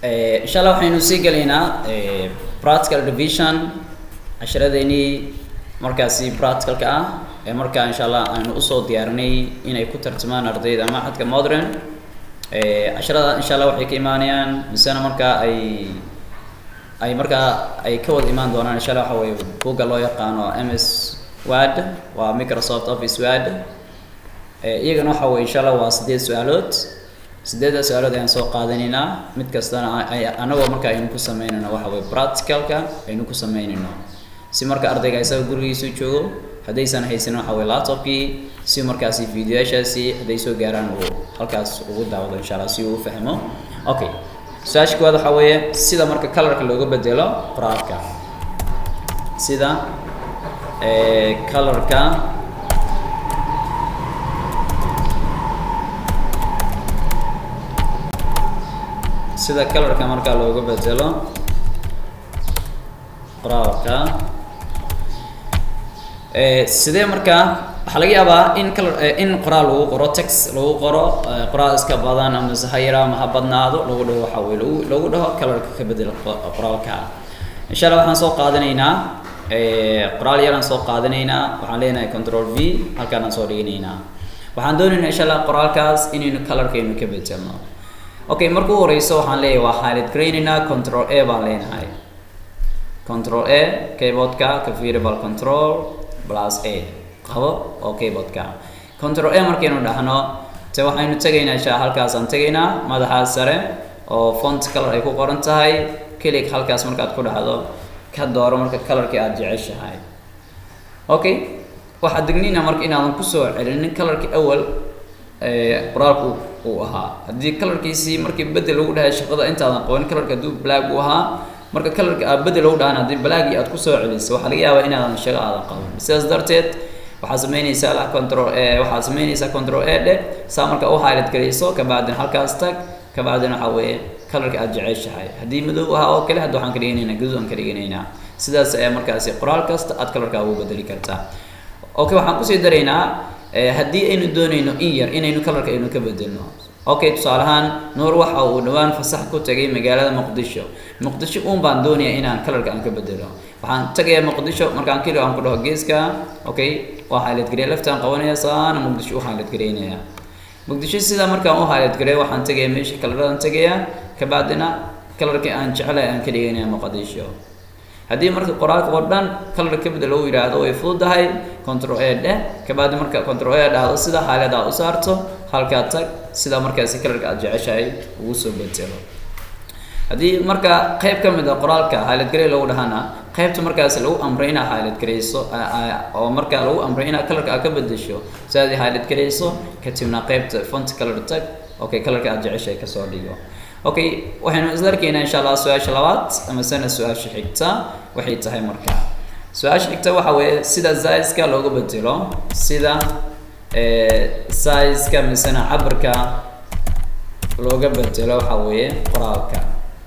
insha allah waxaynu sii gelaynaa practical division casharadeenii markaasi practicalka ah ee markaa insha allah aynu usoo diyaarinay inay ku tartamaan ardayda maxadka modern casharada insha allah waxay ka imaanayaan misena markaa ay ay markaa ay ka wada imaan doonaan insha allah waxa weye bugga loo yaqaano ms word waa microsoft office word iyagana waxa weye insha allah waa sideed su-aalood sideedda su-aalood ayaan soo qaadanaynaa mid kastana anagoo marka aynu ku sameynayno waxa weye practicalka aynu ku sameynayno si marka ardayga isaga gurigiisu joogo haddaysan haysanin waxa weye laptopkii si markaasi videoyaashaasi hadday soo gaaraan uu halkaas ugu daawado insha allah si uu u fahmo okay su-aasha koowaad waxaa weeye sida marka colorka looga bedelo qoraalka sida colorka sida colorka markaa looga bedelo qoraalka sidee markaa waxaa laga yaabaa in color in qoraal lagu qoro text lagu qoro qoraal iska badan ama se ha yara ama ha badnaado lagu dhaho waxa weye lagu lagu dhaho colorka ka bedel qoraalka insha allah waxaan soo qaadanaynaa qoraal yaraan soo qaadanaynaa waxaan leenahay control v halkaanaan soo dhiganaynaa waxaan doonaynaa insha allah qoraalkaas inaynu colorkaynu ka bedelno okay marka u horeyso waxaan leeyahay waa highlight garaynaynaa control a baan leenahay control a keyboardka ka variable control plus a qabo oo keyboardka control a markaynu dhahno te waxaynu tegaynaa insha halkaasaan tegaynaa madaxaas sare oo font color ay ku qoran tahay kelig halkaas markaad ku dhacdo ka dooro marka colorkii aada jeceshahay okay waxaad degnina marka inaadan kusoo celinin colorkii awal qoraalku uu ahaa haddii colorkiisii markii bedel lagu dhahay shaqada intaadan qaban colorka hadduu black uu ahaa marka colorka aad bedel lagu dhahan haddii blackii aad kusoo celisay waxaa laga yaabaa inaadan shaqo aadan qaban sidaas darteed waxaad sameynaysaa la control waxaad sameynaysaa control a dhe saa marka u highlight garayso kabacdina halkaas tag kabacdina waxaa weeye colorka aad jeceshahay haddii madow ahaa oo kale hadda waxaan ka dhiganaynaa gaduud aan ka dhiganaynaa sidaas ayaa markaasi qoraal kasta aad colorka ugu bedeli kartaa okay waxaan kusii daraynaa haddii aynu doonayno in yar inaynu colorka aynu ka bedelno okay tusaale ahaan nuur waxa uu dhawaan fasax ku tagay magaalada muqdisho muqdisho uun baan doonaya inaan colorka aan ka bedelo waxaan tagayaa muqdisho markaan keli aan ku dhaho geeska okay waa highlight gareey laftaan qabanaya saana muqdisho u highlight gareynaya muqdisho sidaa markaan u highlight gareey waxaan tagaya meesha colorada tagaya kabacdina colorkii aan jecelahay aan ka dhiganaya muqdisho haddii marka qoraalka oo dhan color ka bedel lagu yidhaahdo way fududahay control a dheh kabacdi marka control a dhahdo sida highlight aad u saarto halkaa tag sida markaasi colorka aad jeceshahay ugu soo bedelo haddii marka qayb ka mid a qoraalka highlight garey lagu dhahana qaybta markaasi lagu amray inaad highlight gareyso oo marka lagu amray inaad colorka aad ka bedesho si aad highlight gareyso kadibna qaybta font color tag okay colorka aad jeceshahay kasoo dhigo okay waxaynu isla arkaynaa insha allah su-aasha labaad ama sana su-aasha xigta waxay tahay marka su-aasha xigta waxa weeye sida size-ka looga bedelo sida size-ka misena cabirka looga bedelo waxa weeye qoraalka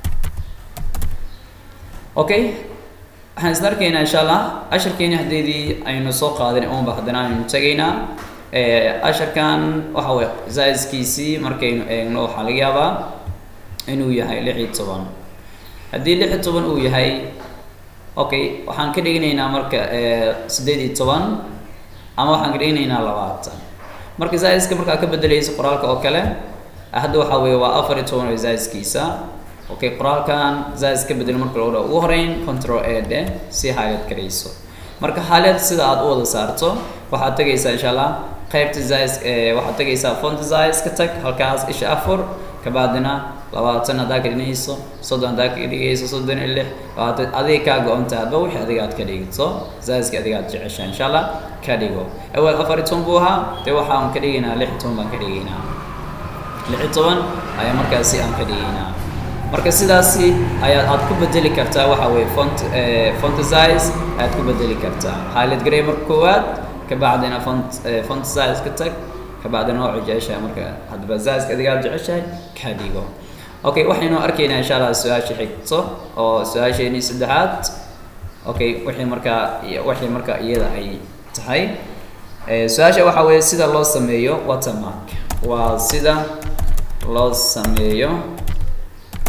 okay waxaan isla arkaynaa insha allah casharkeeni haddeedii aynu soo qaadin uunba haddana aynu tegaynaa casharkan waxa weye size-kiisii markaynu eegno waxaa laga yaabaa inuu yahay lix iyo toban haddii lix iyo toban uu yahay okay waxaan ka dhiganaynaa marka siddeed iyo toban ama waxaan ka dhiganaynaa labaatan marka zaiska markaa ka bedelaysa qoraalka oo kale hadda waxaa weeye waa afar iyo toban oo zaiskiisa okay qoraalkan zais ka bedel marka lagu dhaho ugu horeyn control a dhe si highlight garayso marka highlight sida aad u wada saarto waxaad tegaysaa insha allah qaybta zais waxaad tegaysaa font zais ka tag halkaas isha afar kabacdina labaatan haddaa ka dhiganayso soddon haddaa ka dhigayso soddon iyo lix labaatan adiga kaa go-anta hadba wixii adiga aad ka dhigto zaiska adiga aad jeceshaa insha allah ka dhigo awal afar iyo toban buu ahaa dee waxaan ka dhigaynaa lix iyo toban baan ka dhigaynaa lix iyo toban ayaa markaasi aan ka dhigaynaa marka sidaasi ayaad aad ku bedeli kartaa waxa weye font font size ayaad ku bedeli kartaa highlight garey marka koowaad kabacdina font font size ka tag kabacdina waa jeceshahay marka hadba zaiska adiga aad jeceshahay ka dhigo okay waxaynu arkaynaa insha allah su-aasha xigto oo su-aasheenii saddexaad okay wixii markaa wixii markaa iyada ay tahay su-aasha waxa weeye sida loo sameeyo watermark waa sida loo sameeyo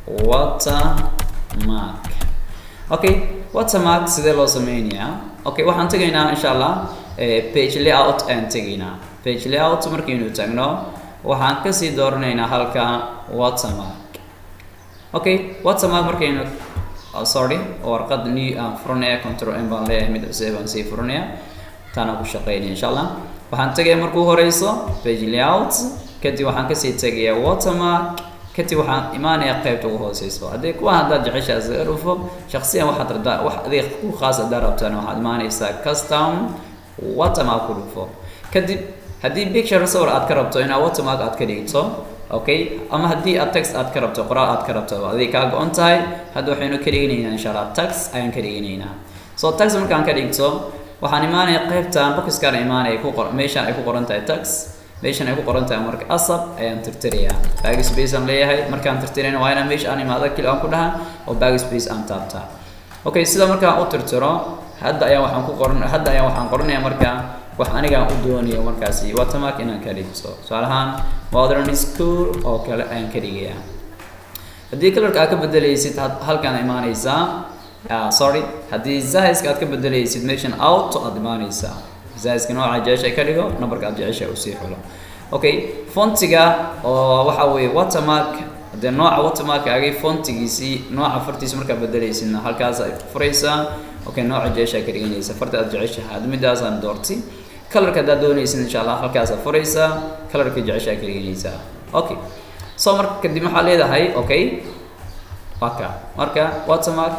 watermark okay watermark sidee loo sameynayaa okay waxaan tegaynaa insha allah page layout ayaan tegaynaa page layout markaynu tagno waxaan kasii dooranaynaa halka watermark okay watermark markaynu oh, sorry warqad new aan furanaya control n baan leeyahay mid cusub baan sii furanaya taana ku shaqeynaya insha allah waxaan tegaya markuu horeyso page layout kadib waxaan kasii tegayaa watermark kadib waxaan imaanaya qaybta ugu hooseyso haddii kuwa haddaad jeceshaa isaga dhufo shaksiyan waxaad rabtaa wax adeeg ku khaas haddaad rabtaan waxaad imaanaysaa custom watermark ku dhufo kadib haddii picture sawir aad ka rabto inaad watermark aad ka dhigto okay ama haddii aad text aad ka rabto qoraal aad ka rabto adig kaa go-on tahay hadda waxaynu ka dhiganaynaa insha allah tax ayaan ka dhiganaynaa so tax markaan ka dhigto waxaan imaanaya qaybtan boxkaan imaanaya ku qor meeshaan ay ku qoran tahay tax meeshan ay ku qoran tahay marka asab ayaan tirtirayaa backspace aan leeyahay markaan tirtirayna waa inaan meesha aan imaado kili aan ku dhaha oo backspace aan taabtaa okay sida markaan u tirtiro hadda ayaan waxaan ku qoran hadda ayaan waxaan qoranayaa markaa wax anigaan u doonayo markaasi watermark inaan ka dhigto tusaale ahaan modern school oo kale ayaan ka dhigayaa haddii kalarka aad ka bedelaysid halkaan imaanaysaa uh, sorry haddii zahiska aad ka bedelaysid meeshan auto aad imaanaysaa zahiska nooca jecesha ka dhigo numberka aad jecesha usii xulo okay fontiga oo waxa weeye watermark dee nooca watermarkaagay fontigiisii nooca fartiisa markaad bedelaysidna halkaas ay furaysaa okay nooca jecesha ka dhiganaysa farta aad jeceshahay had midaasaan doortay kalarka haddaad doonaysid insha allah halkaas aad furaysaa kalarka jecesha ka dhiganaysaa okay so marka kadib waxaa leedahay okay waka marka watermark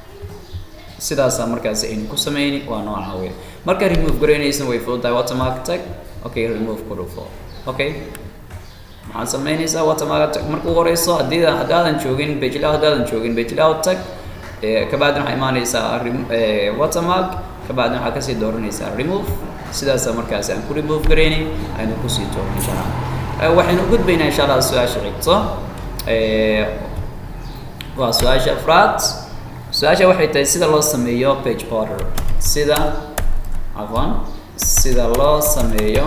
sidaasa markaas aynu ku sameyni waa nooca wey marka remove garaynaysan way fududahay watermark tag okay remove ku dhufo okay maxaad sameynaysaa watermark tag markuu horeyso haddii haddaadan joogin bejlaw haddaadan joogin bejlaw tag kabacdin waxaa imaanaysaa watermark kabacdin waxaa kasii dooranaysaa remove sidaasa markaas aan ku remove garaynay aynu kusii toogno insha allah waxaynu gudbaynaa insha allah su-aasha xigto waa su-aasha afraad su-aasha waxay tahay sida loo sameeyo page border sida afan sida loo sameeyo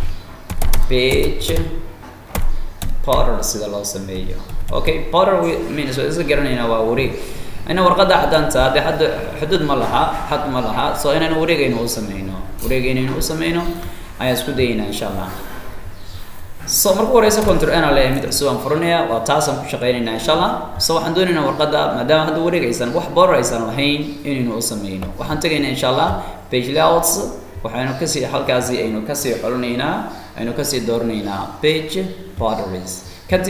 page border sida loo sameeyo okay border means waa isla garanaynaa waa wareeg ina warqadda caddaanta haddii hadda xuduud ma laha xad ma laha so inaynu wareegaynu u sameyno wareegaynaynu u sameyno ayaan isku dayaynaa insha allah so marka horeysa control n leeyahay mid cusub aan furanaya waa taasaan ku shaqeynaynaa insha allah so waxaan doonaynaa warqadda maadaama hadda wareeg aysan wax border aysan lahayn inaynu u sameyno waxaan tegaynaa insha allah page layouts waxaynu kasii halkaasi aynu kasii xolinaynaa aynu kasii dooranaynaa page borderies kadib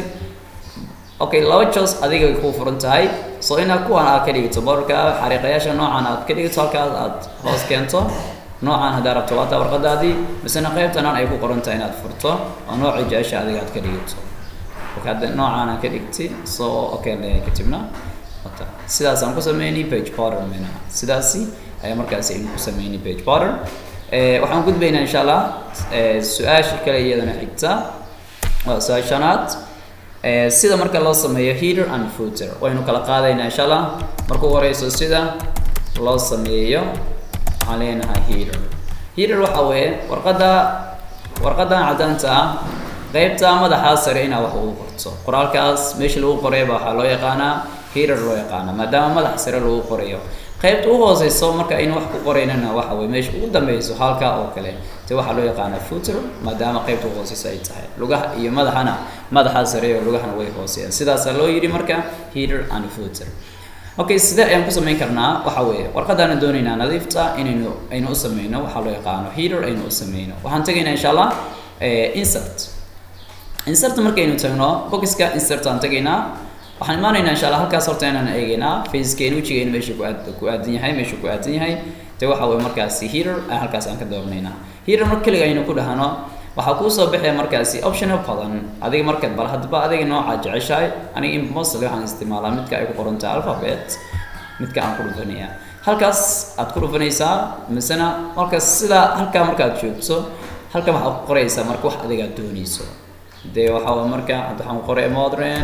okay laba jos adiga way kuu furan tahay so inaad kuwan aad ka dhigto borderka xariiqayaasha noocan aad ka dhigto halkaas aad hoos keento noocan haddaa rabto waata warqadaadii misena qaybtanan ay ku qoran tahay inaad furto oo noocii jecesha adiga aad ka dhigto marka hadda noocaan aan ka dhigtay so okay leeyahay kadibna wata sidaasaan ku sameynay page border mina sidaasi ayaa markaasi aynu ku sameynay page border waxaan gudbaynaa insha allah su-aasha kale iyadana xigta waa su-aasha shanaad sida marka loo sameeyo heater and footer waynu kala qaadaynaa insha allah markuu horeyso sida loo sameeyo waxaan leenahay heater heater waxa weeye warqadda warqaddan caddaanta ah qaybta madaxaa sare inaad wax ugu qorto qoraalkaas meesha lagu qorayba waxaa loo yaqaanaa heater loo yaqaana maadaama madaxa sare lagu qorayo qaybta u hooseyso marka aynu wax ku qoraynana waxa weye meesha ugu dambeyso halkaa oo kale te waxaa loo yaqaanaa footer maadaama qaybta u hooseyso ay tahay lugaha iyo madaxana madaxaa sare iyo lugahana way hooseeyaan sidaasaa loo yidhi marka heater and footer okay sidee ayaan ku samayn karnaa waxa weeye warqadaana doonaynaa nadiifta inaynu aynu u sameyno waxaa loo yaqaano heater aynu u sameyno waxaan tegaynaa insha allah insert insert markaynu tagno boxka insert aan tegaynaa waxaan imaanaynaa insha allah halkaas horta inaan eegaynaa facekeenu wejigeenu meesha ku aad ku aadan yahay meesha ku aadan yahay te waxa weeye markaasi heater aan halkaas aan ka dooranaynaa heater marka keliga aynu ku dhahno waxaa kuu soo baxaya markaasi optional badan adiga markaad bal hadba adiga nooca jeceshahay aniga in mostly waxaan isticmaalaa midka ay ku qoran tahay alphabet midka aan ku dhufanaya halkaas aad ku dhufanaysaa misena marka sidaa halkaa markaad joogto halkan waxaad ku qoraysaa marka wax adiga aad doonayso dee waxaa waye marka hadda waxaan ku qoray modern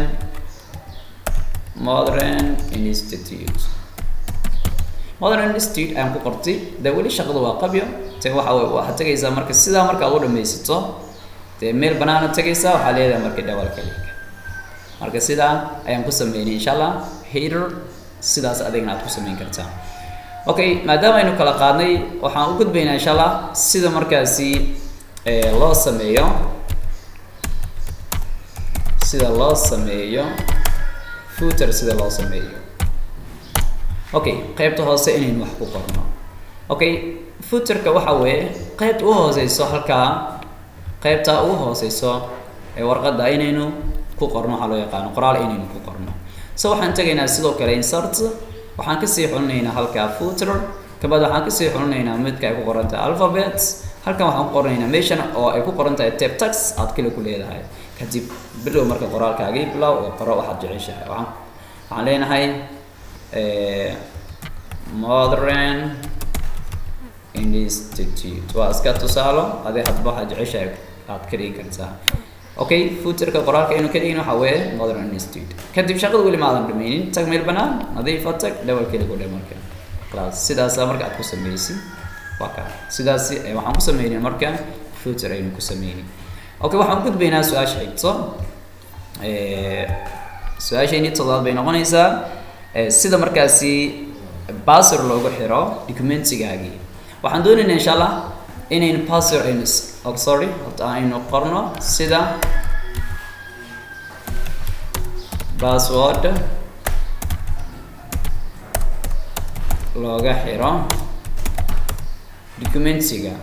modern institute modern institute ayaan ku qortay dee weli shaqadu waa qabyo te waxa wey waxaad tegaysaa marka sidaa markaad u dhamaysato dee meel banaana tegaysaa waxaa leedahay marka double click marka sidaa ayaan ku sameynay insha allah header sidaas adigna aad ku sameyn kartaa okay maadaama aynu kala qaadnay waxaan u gudbaynaa insha allah sida markaasi loo sameeyo sida loo sameeyo footer sida loo sameeyo okay qaybta hoose inaynu wax ku qorno okay footerka waxa weeye qaybta u hooseyso halkaa qaybta ugu hooseyso ee warqadda inaynu ku qorno waxaa loo yaqaano qoraal inaynu ku qorno so waxaan tegaynaa sidoo kale insert waxaan kasii xulinaynaa halkaa footer kabad waxaan kasii xulinaynaa midka ay ku qoran tahay alphabet halkan waxaan ku qoranaynaa meeshan oo ay ku qoran tahay tape tax aad kale ku leedahay kadib bilow marka qoraalkaagii bilow oo qoro waxaad jeceshahay waxaan waxaan leenahay modern institute waa iska tusaalo adi hadba waxaad jeceshahay aad ka dhigi kartaa okay footerka qoraalka inuu ka dhigin waxa weeye modern institute kadib shaqada weli maadan dhameynin tag meel banaan nadiifa tag dhawal keli ku dhe marka class sidaasa marka aad ku sameysid waa ka sidaasi waxaan ku sameynay marka footer aynu ku sameynay okay waxaan gudbaynaa su-aasha xigto su-aashayni toddobaad bay noqonaysaa sida markaasi basor loogu xiro documentigaagii waxaan doonaynaa insha allah inaynu password aynu oh, sorry horta aynu qorno sida password looga xiro documentiga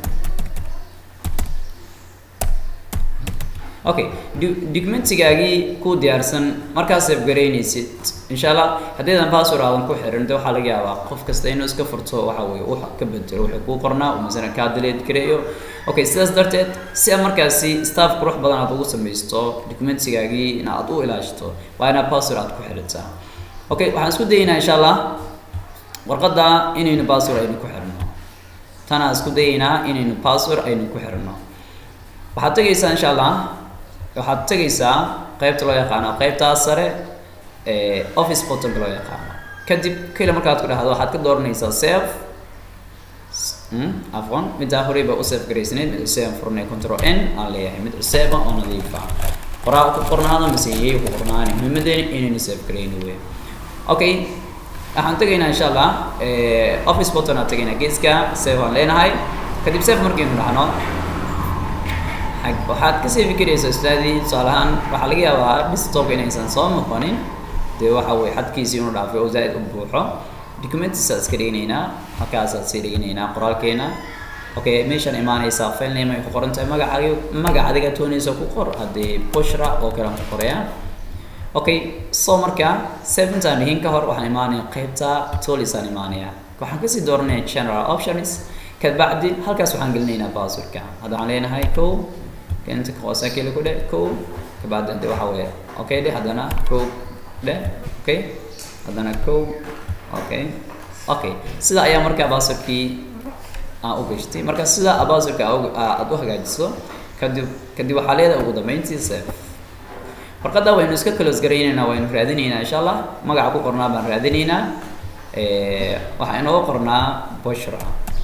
okay documentigaagii ku diyaarsan markaas afgaraynaysid insha allah haddaydan password aadan ku xirin de waxaa laga yaabaa qof kasta inuu iska furto waxa weye wax ka bedelo wuxuu kuu qornaa uu masala kaa daleed gareeyo okay sidaas darteed si aad markaasi staff qurux badan aad ugu samaysto documentigaagii in aad u ilaashito waa inaad password aad ku xiritaa okay waxaan isku dayaynaa insha allah warqadda inaynu password aynu ku xirno tanaan isku dayaynaa inaynu password aynu ku xirno waxaad tegaysaa insha allah waxaad tegaysaa qaybta loo yaqaano qaybtaa sare ee office portalka loo yaqaano kadib keli markaad ku dhahdo waxaad ka dooranaysaa save afwan middaa horey baa u save garaysanayd mid cuseen furnay control n aan leeyahay mid cuseeba oo nadiifa qoraa ku qornaado mise yey ku qornaani muhiimadeena inaynu save garayno wey okay waxaan tegaynaa insha allah office portal aan tegaynaa geeska save aan leenahay kadib save markaynu dhahno waxaad kasii fikiraysaa ustaadii tusaale ahaan waxaa laga yaabaa desktop inaysan soo noqonin dee waxa weye xadkiisii inuu dhaafay oo zaaid u buuxo documentisaa iska dhiganaynaa halkaasaad sii dhiganaynaa qoraalkeena okay meeshaan imaanaysaa file name ay ku qoran tahay magacaagi magac adiga toonaysa ku qor haddii bushra oo kale aan ku qoraya okay so marka save intaan dhihin ka hor waxaan imaanaya qaybta toolisaan imaanaya waxaan kasii dooranaya general options kabacdi halkaas waxaan gelinaynaa passwordka hadda waxaan leenahay ko inta hoose keli ku dhe ko kabacdi de waxa weeye okay dhe haddana ko dhe okay haddana ko okay okay sida ayaa markaa passwordkii aan u gashtay marka sida passwordka aad u hagaajiso kadib kadib waxaa leedahay ugu dambeyntii save warqadda waynu iska close garaynaynaa waynu raadinaynaa insha allah magaca ku qornaa baan raadinaynaa waxaa inooga qornaa bushra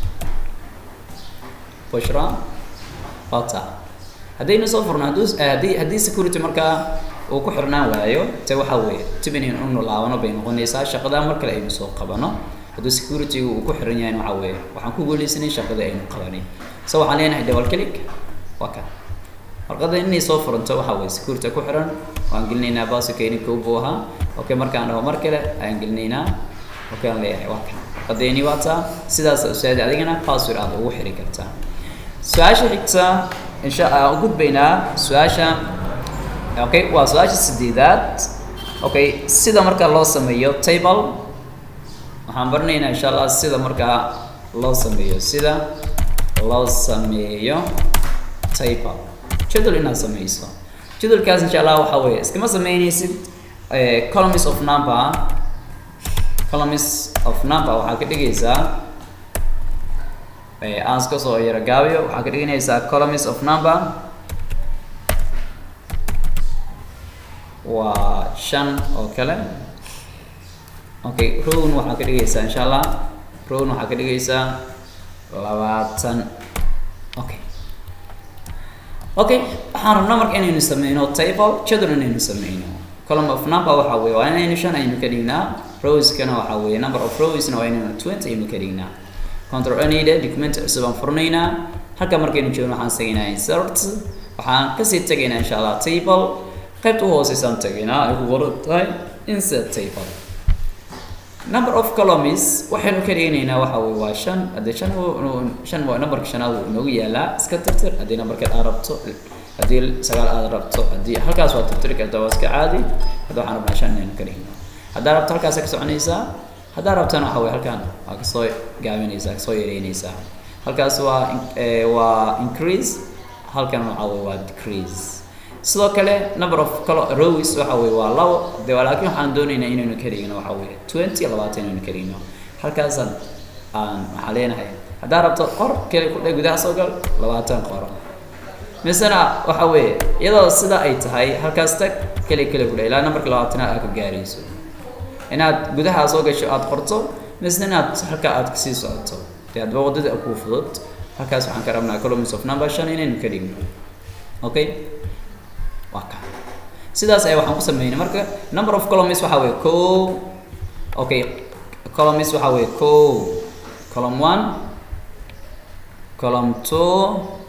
bushra ota haddaynu soo furno hadduu haddii haddii security markaa uu ku xirnaan waayo te waxa weeye tib inaynu unu laabano bay noqonaysaa shaqada mar kale aynu soo qabano hadduu security uu ku xiran yahay waxa weeye waxaan ku guuleysanay shaqada aynu qabanay so waxaan leenahay double click waa ka warqadda inay soo furanto waxa weeye security ku xiran waan gelinaynaa baasikeeni kow buu ahaa okay markaan dhaho mar kale ayaan gelinaynaa okay aan leeyahay waa kan warqadeeni waa taa sidaas usaadi adigana password aad ugu xiri kartaa su-aasha xigta insha aan u gudbaynaa su-aasha okay waa su-aasha sideedaad okay sida marka loo sameeyo table waxaan baranaynaa insha allah sida markaa loo sameeyo sida loo sameeyo table jadwal inaad sameyso jadwalkaas insha allah waxa weeye iskama sameynaysid columns of number columns of number waxaa ka dhigaysaa aan iska soo yaro gaabiyo waxaa ka dhiganaysaa columns of number waa shan oo kale okay rown waxaa ka dhigaysaa insha allah rown waxaa ka dhigaysaa labaatan okay okay waxaan rabnaa marka inaynu sameyno table jadwal inaynu sameyno column of number waxa weeye waa inaynu shan aynu ka dhignaa rowskana waxa weeye number of rowsna waa inaynu twenty aynu ka dhignaa control anida document cusub aan furnaynaa halka markaynu joogno waxaan tegaynaa insert waxaan kasii tegaynaa insha allah table qaybta u hooseysaan tegaynaa ay ku qoran tahay insert table number of columns waxaynu ka dhiganaynaa waxa weye waa shan haddii shan shan waa numberka shanaad uu inoogu yaalaa iska tirtir haddii numberka aad rabto haddii sagaal aad rabto haddii halkaas waa tirtiri kartaa waa iska caadi hadda waxaan rabnaa shan inaynu ka dhigno haddaa rabto halkaas ka soconaysaa haddaa rabtana waxa weye halkan waa kasoo gaabinaysaa kasoo yareynaysaa halkaas waa waa increase halkan waxa weye waa decrease sidoo kale number of rows waxa weye waa labo de laakiin waxaan doonaynaa inaynu ka dhigno waxa weye twenty labaatan inaynu ka dhigno halkaasaan aan waxaan leenahay haddaa rabto qor keli ku dhe gudaha soo gal labaatan qoro misena waxa weeye iyadoo sida ay tahay halkaas tag keli keli ku dhe ilaa numberka labaatanaad aad ka gaarayso inaad gudaha soo gasho aada qorto misna inaad halka aad kasii socoto dee hadba waddada kuu fudud halkaas waxaan ka rabnaa columns of number shan inaynu ka dhigno okay waa ka sidaas ayaa waxaan ku sameynay marka number of columns waxa weye ko okay columns waxa weye ko column one column two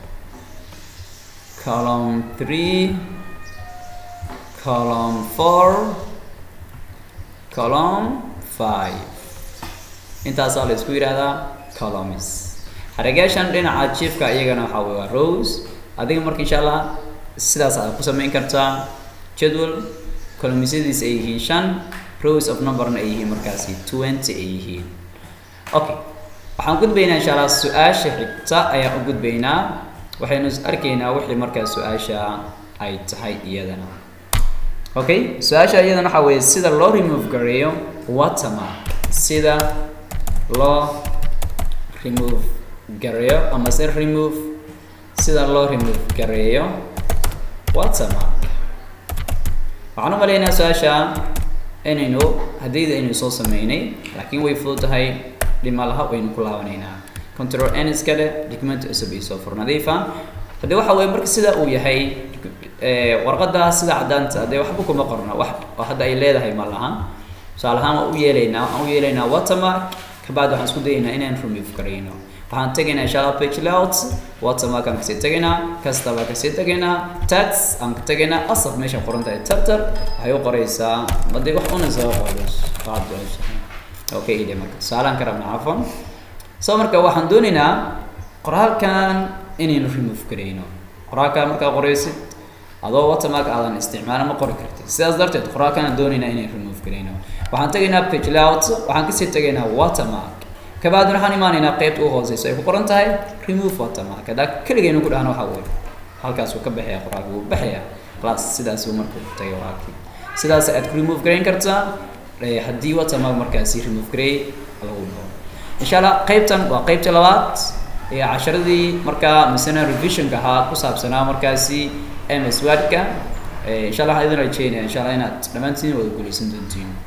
column three column four column five intaasaa la isku yidhaahdaa columns xarigaashan dhinaca jiefka iyagana waxa weye waa rows adiga marka insha allah sidaas aad ku samayn kartaa jadwal columnsyadiis ay yihiin shan rows of numberna ay yihiin markaasi twenty ay yihiin okay waxaan gudbaynaa insha allah su-aasha xigta ayaan u gudbaynaa waxaynu arkaynaa wixii markaas su-aasha ay tahay iyadana okay su-aasha iyadana waxa weeye sida loo remove gareeyo watermark sida loo remove gareeyo ama se remove sida loo remove gareeyo watermark waxaan u malaynaa su-aasha inaynu haddayda aynu soo sameynay laakiin way fudud tahay dhima laha waynu ku laabanaynaa control n iska leh document cusub iyo soo fur nadiifa haddii waxa weye marka sida uu yahay warqadda sida caddaanta dee waxba kuma qorna wax oo hadda ay leedahay ma lahan tusaale ahaan waan u yeelaynaa waxaan u yeelaynaa watermark kabacdi waxaan isku dayaynaa inaan remove garayno waxaan tegaynaa insha allah page layout watermark aan kasii tegaynaa custom aan kasii tegaynaa tax aan ka tegaynaa asaf meesha qoran tahay tartar waxay u qoraysaa hadii wax una soo qoros waxaad jeceshahay okay ide marka tusaalaan ka rabnaa cafwan so marka waxaan doonaynaa qoraalkan inaynu remove garayno qoraalkan markaa qoraysid adoo watermark aadan isticmaala ma qori kartid sidaas darteed qoraalkan aan doonaynaa inaynu remove garayno waxaan tegaynaa page layout waxaan kasii tegaynaa watermark kabacdi waxaan imaanaynaa qaybta u hooseyso ay ku qoran tahay remove watermark haddaa keligaynu ku dhahno waxaa weeye halkaas wuu ka baxaya qoraalka wuu baxaya class sidaas uu markuu tagay qoraalkii sidaas aad ku remove garayn kartaa haddii watermark markaasi remove garay lagu dhaho insha allah qaybtan waa qaybta labaad ee casharadii markaa misena revisionka ahaa ku saabsanaa markaasi ms wordka insha allah waxaan idin rajeynaya insha allah inaad dhammaantiin wada guuleysan doontiin